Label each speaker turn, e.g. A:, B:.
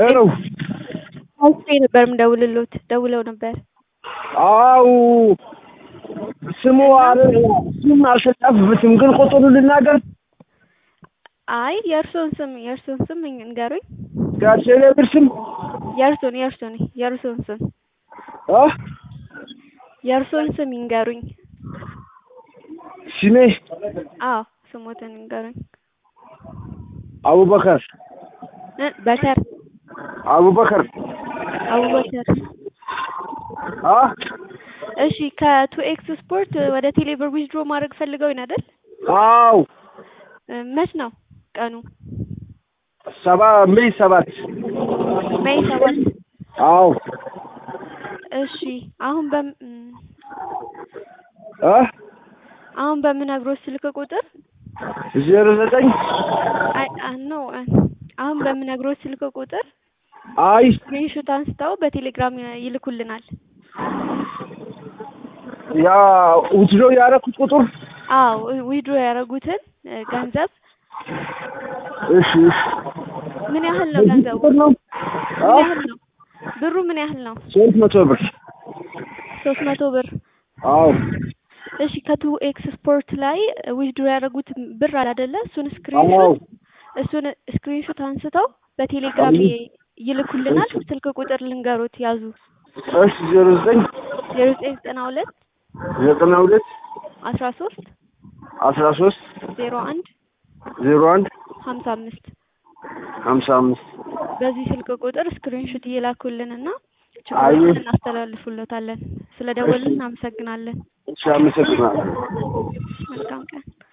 A: ሄሎ
B: አውቄ ነበር የምደውልሎት ደውለው ነበር።
A: አው ስሙ አረ ስም አልተጻፈበትም፣ ግን ቁጥሩ ልናገር።
B: አይ የእርሶን ስም የእርሶን ስም ንገሩኝ።
A: ጋሼ ብር ስም
B: የእርሶን የእርሶን የእርሶን ስም
A: አ
B: የእርሶን ስም ይንገሩኝ።
A: ስሜ
B: አዎ ስሞትን ይንገሩኝ።
A: አቡበከር
B: እ በከር
A: አቡበከር
B: አቡበከር።
A: አ
B: እሺ ከቱ ኤክስ ስፖርት ወደ ቴሌብር ዊዝድሮ ማድረግ ፈልገው አይደል?
A: አው
B: እ መች ነው ቀኑ?
A: ሰባ ሜይ ሰባት
B: ሜይ ሰባት
A: አው
B: እሺ አሁን በም እም፣
A: አ
B: አሁን በምነግሮት ስልክ ቁጥር
A: ዜሮ ዘጠኝ
B: አይ ኖ አሁን በምነግሮት ስልክ ቁጥር
A: አይ
B: ስክሪንሾት አንስተው በቴሌግራም ይልኩልናል።
A: ያ ውትዶ ያደረኩት ቁጥር
B: አዎ ዊድሮ ያደረጉትን እ ገንዘብ
A: እሺ እሺ
B: ምን ያህል ነው
A: በዚህ
B: ገንዘቡ?
A: ቁጥር ነው አ
B: ምን ያህል ነው ብሩ? ምን ያህል ነው?
A: ሶስት መቶ ብር
B: ሶስት መቶ ብር።
A: አው
B: እሺ ከቱ ኤክስ ስፖርት ላይ ዊድሮ ያደረጉት ብር አለ አይደለ? እሱን
A: አዎ
B: ስክሪንሾት እሱን ስክሪንሾት አንስተው በቴሌግራም
A: አዎ
B: ይ- ይልኩልናል። ስልክ ቁጥር ልንገሮት ያዙ።
A: እሺ ዜሮ ዘጠኝ
B: ዜሮ ዘጠኝ ዘጠና ሁለት
A: ዘጠና ሁለት
B: አስራ ሶስት
A: አስራ ሶስት
B: ዜሮ አንድ
A: ዜሮ አንድ
B: ሀምሳ አምስት
A: ሀምሳ አምስት
B: በዚህ ስልክ ቁጥር ስክሪንሾት እየላኩልንና
A: አይ
B: ችግሮችን እናስተላልፉለታለን። ስለ ደወልን እናመሰግናለን።
A: እሺ አመሰግናለሁ።
B: መልካም ቀን።